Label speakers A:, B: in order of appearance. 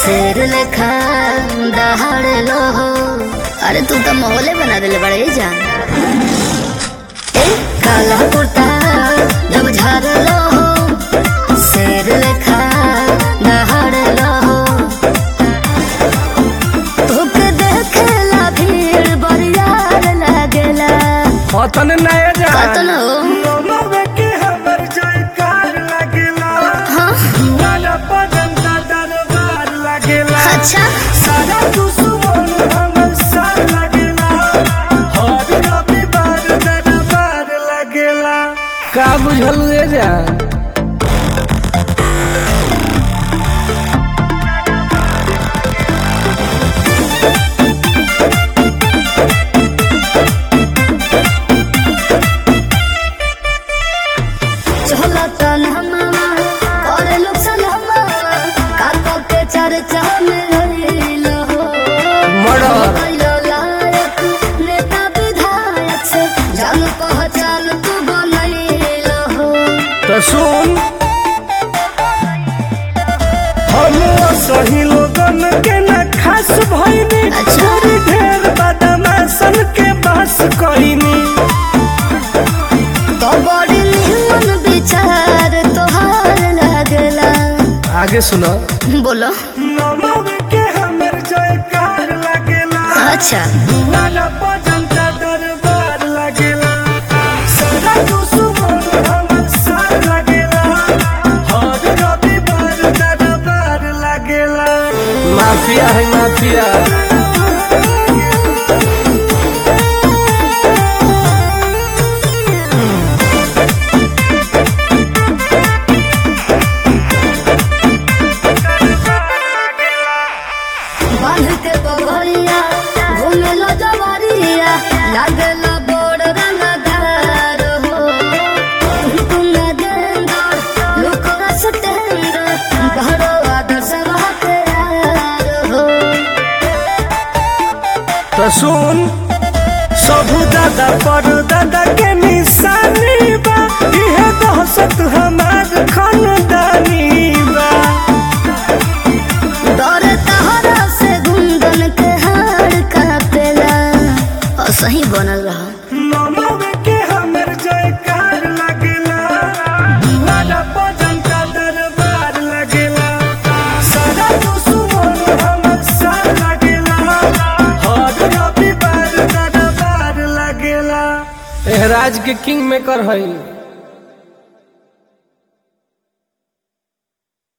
A: शेर लेखा दहाड़ लो हो अरे तू तो माहौले बना दिले बड़े जान ए काला कुर्ता जब झाड़ लो हो शेर लेखा दहाड़ लो हो तोके देखेला भीड़ बरियार लागेला
B: अतन नया जा
A: कतन हो
B: नमवे के हमर जयकार लागेला
A: हाँ
B: वाला बदन का दरबार लागेला
A: अच्छा
B: सारा दुश्मन हमर साथ लागेला हर रविवार दरबार लागेला का बुझल रे जा
A: चला तन हमारा और लोग सलामा काका के चर्चा में रहिल हो
B: मर्डर
A: कैलो लायक नेता विधायक से जान पहचान तू बनैल हो
B: तो सुन हम सही लोगन के न खास भइनी
A: अच्छा।
B: छोरी ढेर बदमाशन के बस कइनी
A: तो बड़ी निमन विचार तोहार लागला
B: आगे सुनो
A: बोलो
B: नमव के हमर जयकार लागेला
A: अच्छा
B: वाला भजन का दरबार लागेला सारा दुश्मन हमर साथ लागेला हर रविवार दरबार लागेला माफिया है माफिया
A: बांध के बगलिया घूमे लो जवारिया लागला बोड़ रंगदार हो तुम न देंदर लोक रसतेंदर घरो आदर्श के यार हो
B: तो सुन सबू दादा पर दादा के निशानी बा इहे दहशत हमार खानदानी बा
A: दौर तहरा से गुंदन के हार कापेला और सही बनल रहा
B: नमव के हमर जयकार लागेला वाला भजन का दरबार लागेला सारा दुश्मन हमर साथ लागेला हर रविवार दरबार लागेला एहराज के किंग मेकर हई